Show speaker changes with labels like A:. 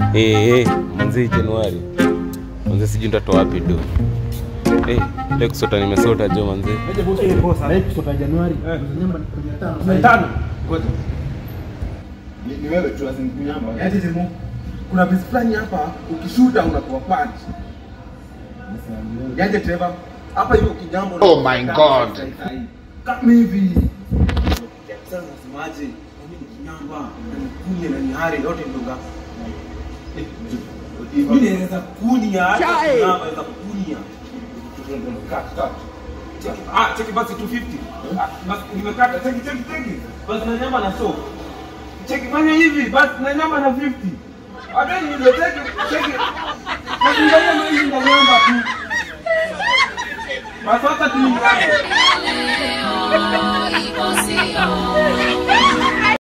A: Eh, eh, manzi Januari. Manzi sijui nitatoa wapi do. Eh, leo kusota nimesota jo manzi.
B: kutoka Januari. Nyamba ni 15.
C: Ngoja. Ni ni wewe tu lazima kunyamba.
B: Yaani zimu.
C: Kuna bisi fulani hapa ukishuta unakuwa punch. Yaje Trevor. Hapa hiyo kijambo.
D: Oh my God.
C: Kama hivi. Sasa nasemaje? Mimi ni kinyamba, na ni kunye na ni hari yote ndoga. Mimi naweza kunya hata kinyamba naweza kunya. Cut, cut. Cheki, ah, cheki basi 250. Ah, basi nimekata, cheki, cheki, cheki. Basi na nyama na so. Cheki fanya hivi, basi na nyama na 50. Hata ni ndio cheki, cheki. Cheki ndio mimi na nyama tu. Basi hata tu nyama.
E: Leo ipo sio